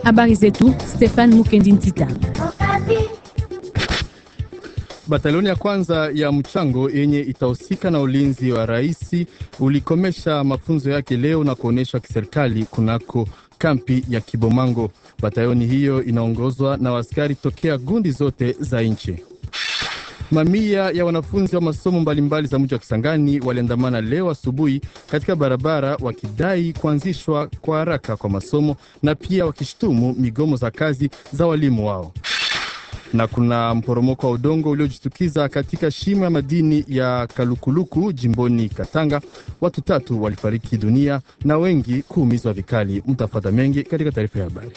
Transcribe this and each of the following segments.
Habari zetu Stefan Mukendi Ntita. Batalioni ya kwanza ya mchango yenye itahusika na ulinzi wa rais ulikomesha mafunzo yake leo na kuonyeshwa kiserikali kunako kampi ya Kibomango. Batalioni hiyo inaongozwa na askari tokea gundi zote za nchi. Mamia ya wanafunzi wa masomo mbalimbali za mji wa Kisangani waliandamana leo asubuhi katika barabara wakidai kuanzishwa kwa haraka kwa masomo na pia wakishtumu migomo za kazi za walimu wao na kuna mporomoko wa udongo uliojitukiza katika shimo ya madini ya Kalukuluku jimboni Katanga. Watu tatu walifariki dunia na wengi kuumizwa vikali. Mtafata mengi katika taarifa ya habari.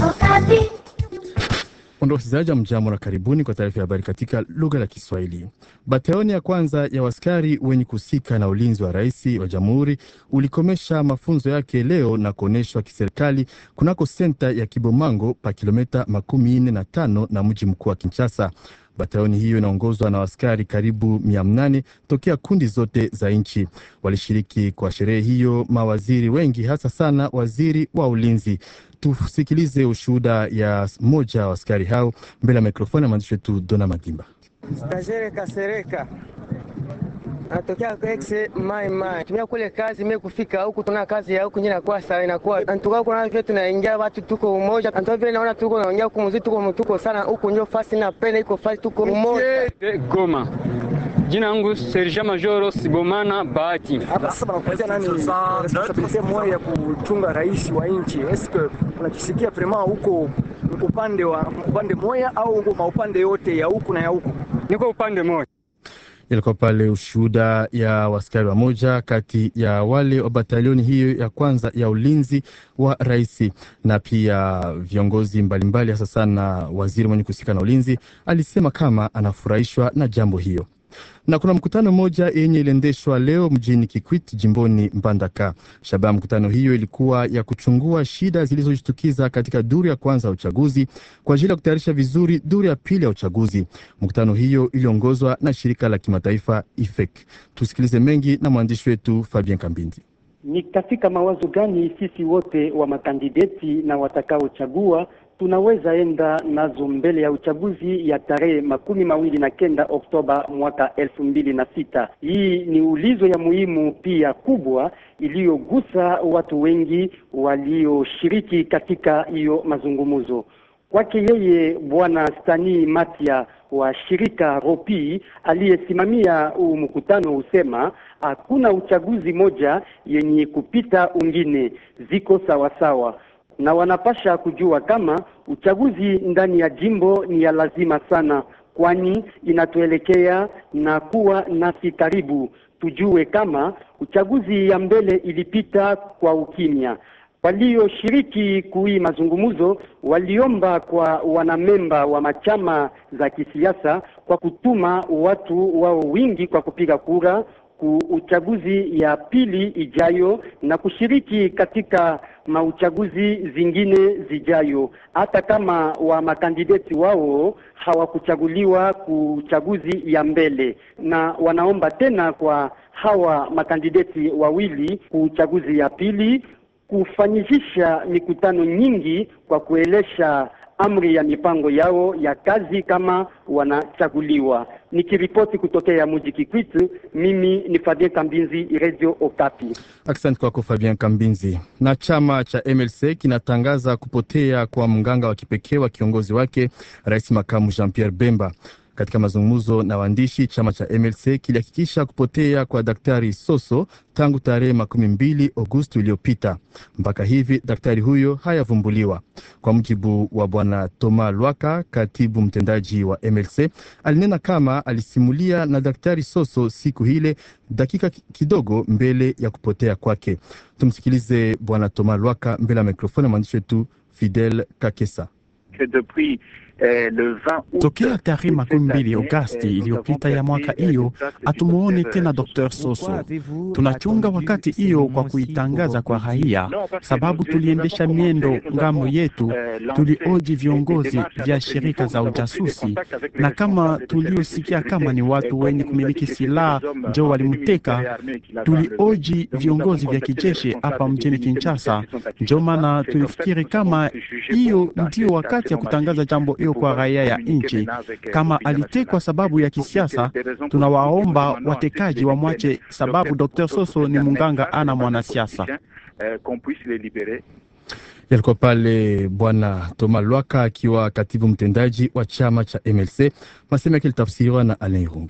Ondo wasikilizaji, mjambo na karibuni kwa taarifa ya habari katika lugha la Kiswahili. Batalioni ya kwanza ya waskari wenye kuhusika na ulinzi wa rais wa jamhuri ulikomesha mafunzo yake leo na kuonyeshwa kiserikali kunako senta ya Kibomango pa kilomita makumi nne na tano na mji mkuu wa Kinshasa. Batalioni hiyo inaongozwa na askari karibu mia mnane tokea kundi zote za nchi. Walishiriki kwa sherehe hiyo mawaziri wengi, hasa sana waziri wa ulinzi. Tusikilize ushuhuda ya mmoja wa askari hao mbele ya mikrofoni ya mwandishi wetu Dona Madimba. Stajere Kasereka natokea exe mai mai tumia kule kazi mimi kufika huku tuna kazi ya huku nyina kwa sala inakuwa antuka huko na vile tunaingia watu tuko umoja antuka vile naona tuko naongea huku mzito tuko tuko sana huku ndio fasi na pena iko fasi tuko umoja Goma. Jina langu Serge Majoro Sibomana Bahati. Hapa sasa wanakupatia nani responsabilite moja ya kuchunga rais wa nchi. Eske unajisikia vraiment huko upande wa upande moja au uko maupande yote ya huku na ya huku? Niko upande moja. Ilikuwa pale ushuhuda ya waskari wa moja kati ya wale wa batalioni hiyo ya kwanza ya ulinzi wa rais, na pia viongozi mbalimbali, hasa sana waziri mwenye kuhusika na ulinzi alisema kama anafurahishwa na jambo hiyo na kuna mkutano mmoja yenye iliendeshwa leo mjini Kikwit jimboni Mbandaka. Shabaha mkutano hiyo ilikuwa ya kuchungua shida zilizojitukiza katika duru ya kwanza ya uchaguzi kwa ajili ya kutayarisha vizuri duru ya pili ya uchaguzi. Mkutano hiyo iliongozwa na shirika la kimataifa IFEC. Tusikilize mengi na mwandishi wetu Fabien Kambindi. Ni katika mawazo gani sisi wote wa makandideti na watakaochagua tunaweza enda nazo mbele ya uchaguzi ya tarehe makumi mawili na kenda Oktoba mwaka elfu mbili na sita. Hii ni ulizo ya muhimu pia kubwa iliyogusa watu wengi walioshiriki katika hiyo mazungumzo. Kwake yeye Bwana Stani Matia wa shirika Ropi aliyesimamia huu mkutano husema hakuna uchaguzi moja yenye kupita ungine, ziko sawasawa na wanapasha kujua kama uchaguzi ndani ya jimbo ni ya lazima sana, kwani inatuelekea na kuwa nasi karibu. Tujue kama uchaguzi ya mbele ilipita kwa ukimya. Walioshiriki kui mazungumzo waliomba kwa wanamemba wa machama za kisiasa kwa kutuma watu wao wingi kwa kupiga kura ku uchaguzi ya pili ijayo na kushiriki katika mauchaguzi zingine zijayo, hata kama wa makandideti wao hawakuchaguliwa kuchaguzi ya mbele, na wanaomba tena kwa hawa makandideti wawili kuchaguzi ya pili kufanyisha mikutano nyingi kwa kuelesha amri ya mipango yao ya kazi kama wanachaguliwa. Nikiripoti kutokea mji Kikwit, mimi ni Fabien Kambinzi, Radio Okapi. Asante kwako Fabien Kambinzi. Na chama cha MLC kinatangaza kupotea kwa mganga wa kipekee wa kiongozi wake rais makamu Jean Pierre Bemba. Katika mazungumzo na waandishi, chama cha MLC kilihakikisha kupotea kwa daktari Soso tangu tarehe makumi mbili Agosti iliyopita. Mpaka hivi daktari huyo hayavumbuliwa. Kwa mujibu wa bwana Toma Lwaka, katibu mtendaji wa MLC, alinena kama alisimulia na daktari Soso siku hile dakika kidogo mbele ya kupotea kwake. Tumsikilize bwana Toma Lwaka mbele ya mikrofoni ya mwandishi wetu Fidel Kakesa. que depuis Tokea tarehe makumi mbili Agosti iliyopita ya mwaka hiyo hatumuone tena Dr. Soso. Tunachunga wakati hiyo kwa kuitangaza kwa raia, sababu tuliendesha miendo ngambo yetu, tulioji viongozi vya shirika za ujasusi, na kama tuliosikia kama ni watu wenye kumiliki silaha njo walimteka, tulioji viongozi vya kijeshi hapa mjini Kinshasa. Njo maana tulifikiri kama hiyo ndio wakati ya kutangaza jambo hiyo kwa raia ya nchi. Kama alitekwa sababu ya kisiasa, tunawaomba watekaji wamwache, sababu Dr. Soso ni munganga, ana mwanasiasa. Yalikuwa pale Bwana Toma Lwaka akiwa katibu mtendaji wa chama cha MLC, masema yake litafsiriwa na Alain Irunge.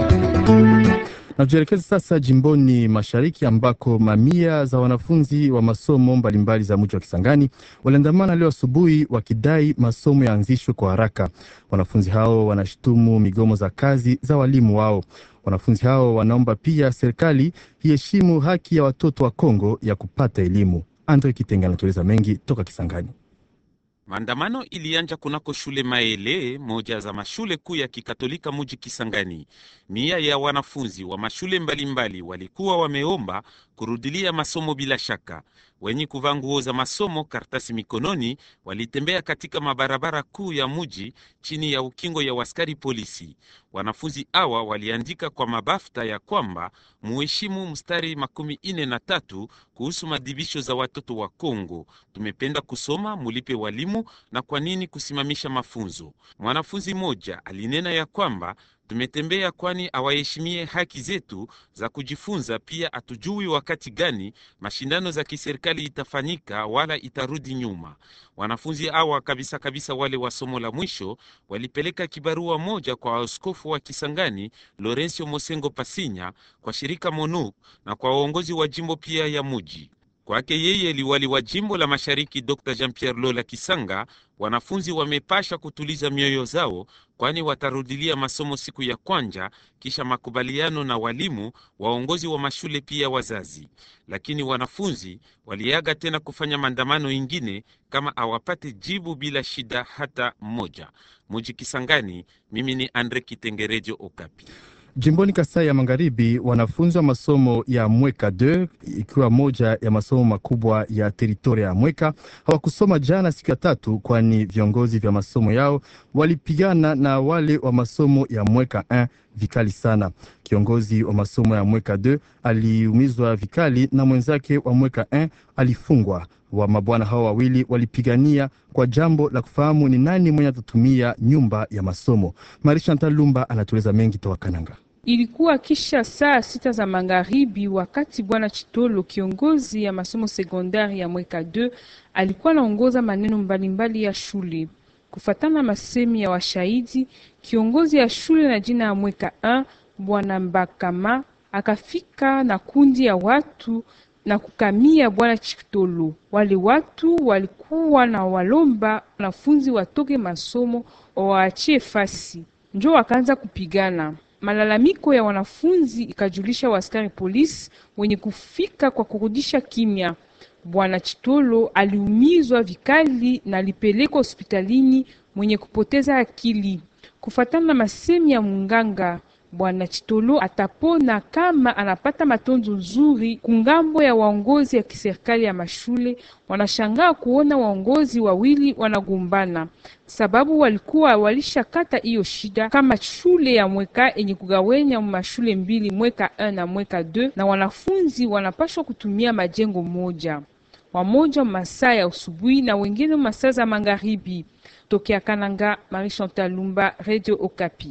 Na tuelekeze sasa jimboni mashariki ambako mamia za wanafunzi wa masomo mbalimbali za mji wa Kisangani waliandamana leo asubuhi wakidai masomo yaanzishwe kwa haraka. Wanafunzi hao wanashutumu migomo za kazi za walimu wao. Wanafunzi hao wanaomba pia serikali iheshimu haki ya watoto wa Kongo ya kupata elimu. Andre Kitenga anatueleza mengi toka Kisangani. Maandamano ilianja kunako shule Maele, moja za mashule kuu ya kikatolika muji Kisangani. Mia ya wanafunzi wa mashule mbalimbali walikuwa wameomba kurudilia masomo bila shaka. Wenye kuvaa nguo za masomo, karatasi mikononi, walitembea katika mabarabara kuu ya muji chini ya ukingo ya waskari polisi. Wanafunzi hawa waliandika kwa mabafta ya kwamba muheshimu mstari makumi ine na tatu kuhusu madibisho za watoto wa Kongo. Tumependa kusoma, mulipe walimu na kwa nini kusimamisha mafunzo? Mwanafunzi mmoja alinena ya kwamba tumetembea kwani awaheshimie haki zetu za kujifunza. Pia hatujui wakati gani mashindano za kiserikali itafanyika wala itarudi nyuma. Wanafunzi hawa kabisa kabisa, wale wa somo la mwisho, walipeleka kibarua moja kwa askofu wa Kisangani Lorencio Mosengo Pasinya, kwa shirika MONUC na kwa waongozi wa jimbo pia ya muji kwake yeye liwali wa jimbo la mashariki Dr Jean Pierre Lola Kisanga, wanafunzi wamepasha kutuliza mioyo zao, kwani watarudilia masomo siku ya kwanja kisha makubaliano na walimu, waongozi wa mashule pia wazazi. Lakini wanafunzi waliaga tena kufanya maandamano ingine kama awapate jibu bila shida hata mmoja. Muji Kisangani, mimi ni Andre Kitengerejo, Okapi. Jimboni Kasai ya Magharibi, wanafunzi wa masomo ya Mweka 2 ikiwa moja ya masomo makubwa ya teritoria ya Mweka hawakusoma jana siku ya tatu, kwani viongozi vya masomo yao walipigana na wale wa masomo ya Mweka 1 vikali sana. Kiongozi wa masomo ya Mweka 2 aliumizwa vikali na mwenzake wa Mweka 1 alifungwa. Wa mabwana hao wawili walipigania kwa jambo la kufahamu ni nani mwenye atatumia nyumba ya masomo. Marisha Ntalumba anatueleza mengi toka Kananga. Ilikuwa kisha saa sita za magharibi, wakati bwana Chitolo, kiongozi ya masomo sekondari ya Mweka 2, alikuwa anaongoza maneno mbalimbali mbali ya shule. Kufatana masemi ya washahidi, kiongozi ya shule na jina ya Mweka 1 bwana Mbakama akafika na kundi ya watu na kukamia bwana Chitolo. Wale watu walikuwa na walomba wanafunzi watoke masomo waachie fasi, njo wakaanza kupigana. Malalamiko ya wanafunzi ikajulisha waskari polisi wenye kufika kwa kurudisha kimya. Bwana Chitolo aliumizwa vikali na alipelekwa hospitalini mwenye kupoteza akili. Kufatana na masemi ya munganga Bwana Chitolo atapona kama anapata matunzo nzuri. Kungambo ya waongozi ya kiserikali ya mashule wanashangaa kuona waongozi wawili wanagombana, sababu walikuwa walishakata hiyo shida kama shule ya Mweka yenye kugawenya mashule mbili, Mweka 1 na Mweka 2, na wanafunzi wanapashwa kutumia majengo moja, wamoja masaa ya asubuhi na wengine masaa za magharibi. Tokea Kananga, Marie Chantal Lumba, Radio Okapi.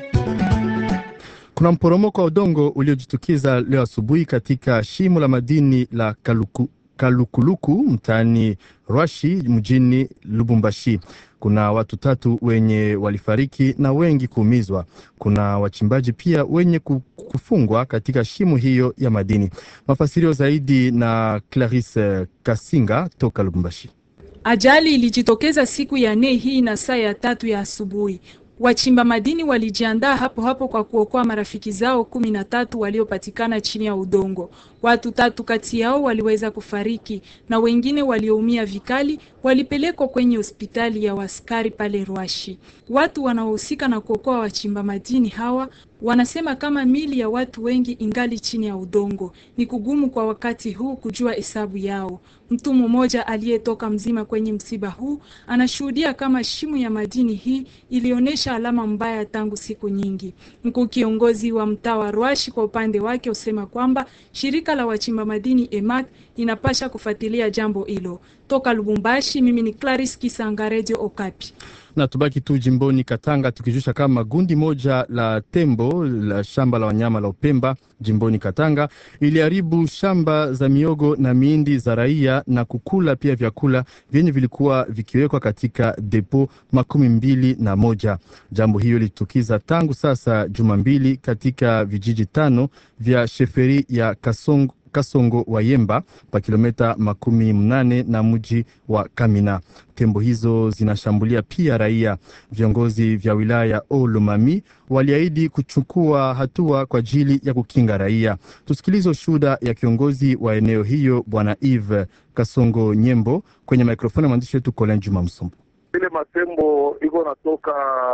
Kuna mporomoko wa udongo uliojitukiza leo asubuhi katika shimo la madini la Kaluku, Kalukuluku mtaani Rwashi mjini Lubumbashi. Kuna watu tatu wenye walifariki na wengi kuumizwa. Kuna wachimbaji pia wenye kufungwa katika shimo hiyo ya madini. Mafasirio zaidi na Clarisse Kasinga toka Lubumbashi. Ajali ilijitokeza siku ya nne hii na saa ya tatu ya asubuhi. Wachimba madini walijiandaa hapo hapo kwa kuokoa marafiki zao kumi na tatu waliopatikana chini ya udongo. Watu tatu kati yao waliweza kufariki na wengine walioumia vikali walipelekwa kwenye hospitali ya waskari pale Rwashi. Watu wanaohusika na kuokoa wachimba madini hawa wanasema kama mili ya watu wengi ingali chini ya udongo. Ni kugumu kwa wakati huu kujua hesabu yao. Mtu mmoja aliyetoka mzima kwenye msiba huu anashuhudia kama shimo ya madini hii ilionyesha alama mbaya tangu siku nyingi. Mkuu kiongozi wa mtaa wa Rwashi kwa upande wake usema kwamba shirika la wachimba madini EMAC inapasha kufuatilia jambo hilo. Toka Lubumbashi, mimi ni Clarice Kisanga, Radio Okapi. Na tubaki tu jimboni Katanga tukijusha kama gundi moja la tembo la shamba la wanyama la Upemba jimboni Katanga iliharibu shamba za miogo na miindi za raia na kukula pia vyakula vyenye vilikuwa vikiwekwa katika depo makumi mbili na moja. Jambo hiyo lilitukiza tangu sasa juma mbili katika vijiji tano vya sheferi ya Kasongo Kasongo wa Yemba pa kilomita makumi mnane na mji wa Kamina. Tembo hizo zinashambulia pia raia. Viongozi vya wilaya ya Olomami waliahidi kuchukua hatua kwa ajili ya kukinga raia. Tusikilize ushuhuda ya kiongozi wa eneo hiyo Bwana Eve Kasongo Nyembo kwenye mikrofoni ya mwandishi wetu Colin Juma Msombo. Ile matembo iko natoka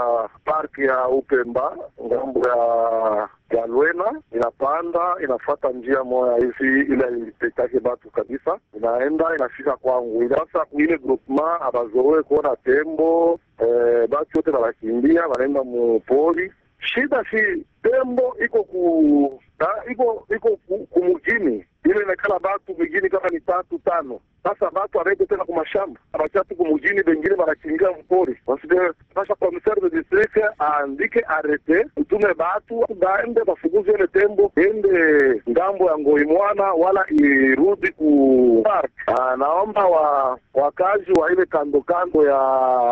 parki ya Upemba ngambo ya ya Lwena inapanda inafata njia moya hivi ile ilipetake batu kabisa, inaenda inafika kwangu. Sasa kuile groupement abazowe kuona tembo eh, batu yote banakimbia banaenda mupori. Shida si tembo iko ku ha, iko iko kumugini ile inakala batu migini kama ni tatu tano. Sasa batu abaende tena kumashamba abakia tu kumugini, bengine banakimbia mpori. Sasa commissaire de district aandike arete, utume batu baende bafukuze ile tembo ende ngambo ya Ngoi mwana wala irudi ku park. Naomba wa wakazi wa ile kando kando ya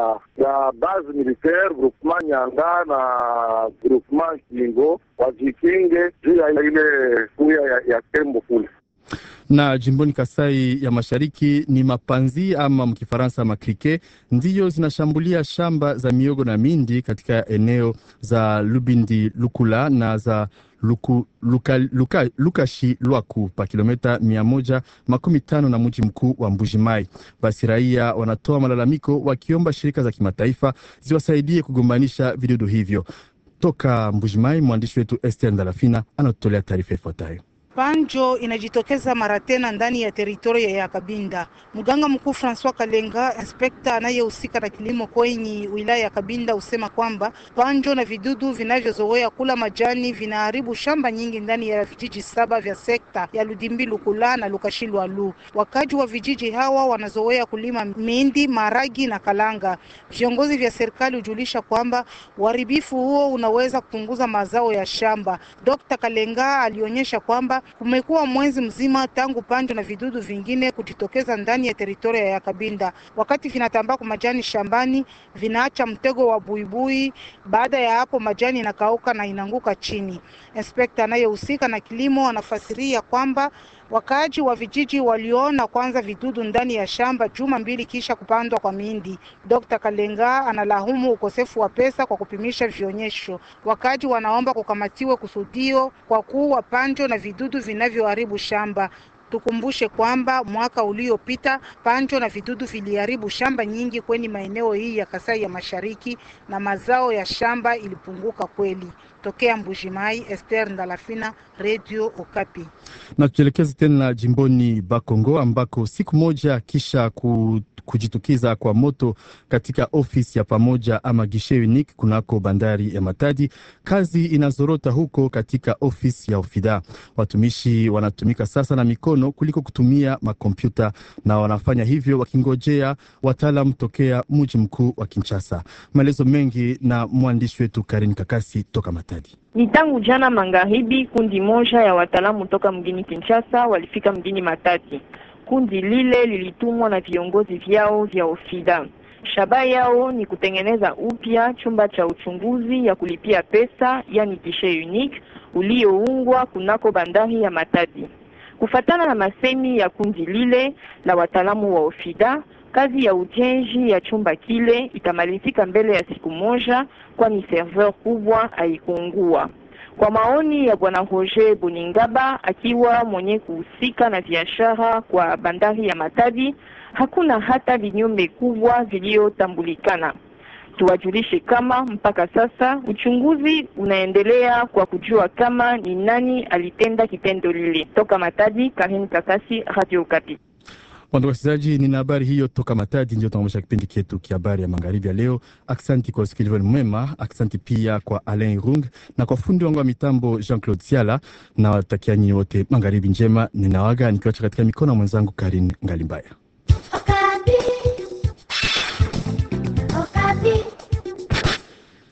ya base militaire groupement Nyanga na groupement Kingo wajikinge juu ya ile kuya ya, ya tembo kule na jimboni Kasai ya Mashariki ni mapanzi ama mkifaransa makrike ndiyo zinashambulia shamba za miogo na mindi katika eneo za Lubindi Lukula na za Luku, luka, luka, Lukashi Lwaku pa kilomita mia moja makumi tano na mji mkuu wa Mbujimai. Basi raia wanatoa malalamiko wakiomba shirika za kimataifa ziwasaidie kugombanisha vidudu hivyo. Toka Mbujimai, mwandishi wetu Esther Ndalafina anatolea taarifa ifuatayo. Panjo inajitokeza mara tena ndani ya teritoria ya Kabinda. Mganga mkuu Francois Kalenga, inspekta anayehusika na kilimo kwenye wilaya ya Kabinda, husema kwamba panjo na vidudu vinavyozoea kula majani vinaharibu shamba nyingi ndani ya vijiji saba vya sekta ya Ludimbi Lukula na Lukashilwalu. Wakaji wa vijiji hawa wanazoea kulima mindi, maragi na kalanga. Viongozi vya serikali hujulisha kwamba uharibifu huo unaweza kupunguza mazao ya shamba. Dr. Kalenga alionyesha kwamba kumekuwa mwezi mzima tangu panjo na vidudu vingine kujitokeza ndani ya teritoria ya Kabinda. Wakati vinatambaa kwa majani shambani, vinaacha mtego wa buibui. Baada ya hapo, majani inakauka na inaanguka chini. Inspekta anayehusika na kilimo anafasiria kwamba wakaaji wa vijiji waliona kwanza vidudu ndani ya shamba juma mbili kisha kupandwa kwa mindi. Dr. Kalenga analahumu ukosefu wa pesa kwa kupimisha vionyesho. Wakaaji wanaomba kukamatiwe kusudio kwa kuua panjo na vidudu vinavyoharibu shamba. Tukumbushe kwamba mwaka uliopita panjo na vidudu viliharibu shamba nyingi kwenye maeneo hii ya Kasai ya Mashariki na mazao ya shamba ilipunguka kweli. Tokea Mbujimai, Esther Ndalafina, Radio Okapi. Na tuelekeze tena jimboni Bakongo ambako siku moja kisha ku kujitukiza kwa moto katika ofisi ya pamoja ama gishe unique kunako bandari ya Matadi, kazi inazorota huko katika ofisi ya Ofida. Watumishi wanatumika sasa na mikono kuliko kutumia makompyuta, na wanafanya hivyo wakingojea wataalam tokea mji mkuu wa Kinshasa. Maelezo mengi na mwandishi wetu Karin Kakasi toka Matadi. Ni tangu jana magharibi, kundi moja ya wataalamu toka mjini Kinshasa walifika mjini Matadi. Kundi lile lilitumwa na viongozi vyao vya Ofida. Shabaha yao ni kutengeneza upya chumba cha uchunguzi ya kulipia pesa, yani kishe unique ulioungwa kunako bandari ya Matadi. Kufatana na masemi ya kundi lile la wataalamu wa Ofida, kazi ya ujenzi ya chumba kile itamalizika mbele ya siku moja, kwani serveur kubwa haikuungua. Kwa maoni ya bwana Roger Boningaba, akiwa mwenye kuhusika na biashara kwa bandari ya Matadi, hakuna hata vinyume kubwa viliyotambulikana. Tuwajulishe kama mpaka sasa uchunguzi unaendelea kwa kujua kama ni nani alitenda kitendo lile. Toka Matadi, Karin Kakasi, Radio Okapi. Wando wasikilizaji, nina habari hiyo toka Matadi, ndio tunaomesha kipindi chetu kia habari ya magharibi ya leo. Aksanti kwa usikilivu mwema, aksanti pia kwa Alain Rung na kwa fundi wangu wa mitambo Jean Claude Siala, na watakia nyinyi wote magharibi njema. Ninawaga nikiwacha katika mikono ya mwenzangu Karin Ngalimbaya.